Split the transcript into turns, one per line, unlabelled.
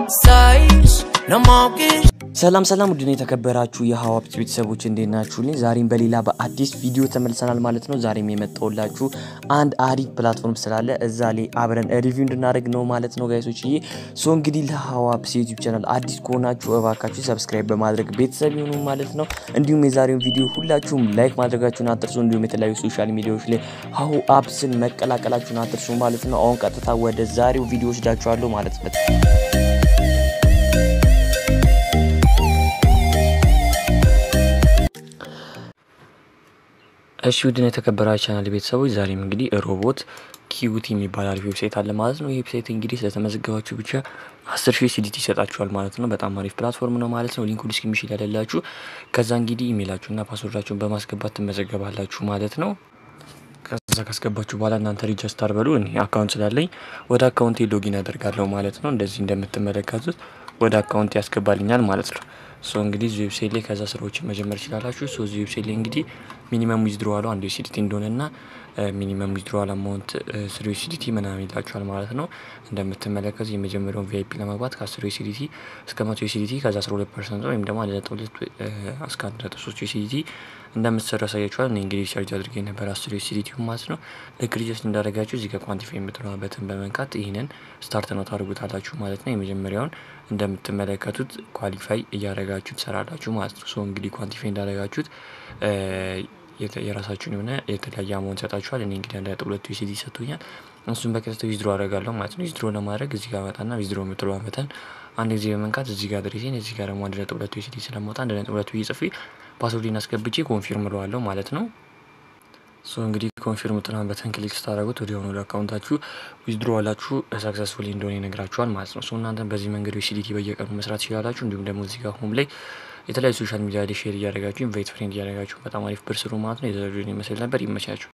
Sais, no more kiss.
ሰላም ሰላም ውድን የተከበራችሁ የሀዋብት ቤተሰቦች እንዴት ናችሁልኝ? ዛሬም በሌላ በአዲስ ቪዲዮ ተመልሰናል ማለት ነው። ዛሬም የመጣሁላችሁ አንድ አሪፍ ፕላትፎርም ስላለ እዛ ላይ አብረን ሪቪው እንድናደርግ ነው ማለት ነው ጋይሶች። ይሄ ሶ እንግዲህ ለሀዋብት ዩቲዩብ ቻናል አዲስ ከሆናችሁ እባካችሁ ሰብስክራይብ በማድረግ ቤተሰብ ይሁኑ ማለት ነው። እንዲሁም የዛሬውን ቪዲዮ ሁላችሁም ላይክ ማድረጋችሁን አትርሱ። እንዲሁም የተለያዩ ሶሻል ሚዲያዎች ላይ ሀሁ አፕስን መቀላቀላችሁን አትርሱ ማለት ነው። አሁን ቀጥታ ወደ ዛሬው ቪዲዮ ወስዳችኋለሁ ማለት ነው። እሺ ውድን የተከበራችሁ ቻናል ቤተሰቦች ዛሬም እንግዲህ ሮቦት ኪዩቲ የሚባል አሪፍ ዌብሳይት አለ ማለት ነው። ይህ ዌብሳይት እንግዲህ ስለተመዘገባችሁ ብቻ አስር ሺህ ሲዲቲ ይሰጣችኋል ማለት ነው። በጣም አሪፍ ፕላትፎርም ነው ማለት ነው። ሊንኩ ዲስክሪፕሽን ያለላችሁ ከዛ እንግዲህ ኢሜይላችሁና ፓስወርዳችሁን በማስገባት ትመዘገባላችሁ ማለት ነው። ከዛ ካስገባችሁ በኋላ እናንተ ሪጅስተር በሉ። እኔ አካውንት ስላለኝ ወደ አካውንቴ ሎጊን ያደርጋለሁ ማለት ነው። እንደዚህ እንደምትመለከቱት ወደ አካውንት ያስገባልኛል ማለት ነው። ሶ እንግዲህ እዚህ ዌብሳይት ላይ ከዛ ስራዎችን መጀመር ይችላላችሁ። ሶ እዚህ ዌብሳይት ላይ እንግዲህ ሚኒመም ዊዝድሮዋሉ አንድ ዩሲዲቲ እንደሆነና ሚኒመም ዊዝድሮዋል አማውንት ስሪ ዩሲዲቲ ምናምን ይላችኋል ማለት ነው። እንደምትመለከቱ የመጀመሪያውን ቪአይፒ ለመግባት ከአስር ዩሲዲቲ እስከ መቶ ዩሲዲቲ ከዛ አስራ ሁለት ፐርሰንት ወይም ደግሞ አንድ ነጥብ ሁለት እስከ አንድ ነጥብ ሶስት ዩሲዲቲ እንደምትሰሩ ያሳያችኋል። እኔ እንግዲህ ቻርጅ አድርጌ ነበር አስር ዩሲዲቲ ማለት ነው። ልክ ሪጀስት እንዳደረጋችሁ እዚህ ከኳንቲፋይ የምትለዋበትን በመንካት ይህንን ስታርት ነው ታደርጉታላችሁ ማለት ነው። የመጀመሪያውን እንደምትመለከቱት ኳሊፋይ እያደረጋችሁ ትሰራላችሁ ማለት ነው። ሶ እንግዲህ ኳንቲፋይ እንዳደረጋችሁት የራሳችሁን የሆነ የተለያየ አማውንት ሰጣችኋል። እኔ እንግዲህ አንድ ነጥብ ሁለት ዩሲዲ ሰጥቶኛል። እሱን በቀጥታ ዊዝድሮ አደርጋለሁ ማለት ነው። ዊዝድሮ ለማድረግ እዚህ ጋር መጣና ዊዝድሮ የምትለዋ መጠን አንድ ጊዜ በመንካት እዚህ ጋር ድሬሴን እዚህ ጋር ደግሞ አንድ ነጥብ ሁለት ዩሲዲ ስለማውጣ አንድ ነጥብ ሁለቱ ጽፌ ፓስወርድን አስገብቼ ኮንፊርም እለዋለሁ ማለት ነው። ሶ እንግዲህ ኮንፊርም ጥናን በተን ክሊክ ስታደረጉት ወዲያውኑ ወደ አካውንታችሁ ዊዝድሮ ዋላችሁ ሰክሰስፉሊ እንደሆነ ይነግራችኋል ማለት ነው። ሶ እናንተን በዚህ መንገድ ዩሲዲቲ በየቀኑ መስራት ትችላላችሁ። እንዲሁም ደግሞ እዚህ ጋር ሆም ላይ የተለያዩ ሶሻል ሚዲያ ላይ ሼር እያደረጋችሁ ኢንቫይት ፍሬንድ እያደረጋችሁ በጣም አሪፍ ብር ስሩ ማለት ነው። የዛሬውን ይመስል ነበር። ይመቻችሁ።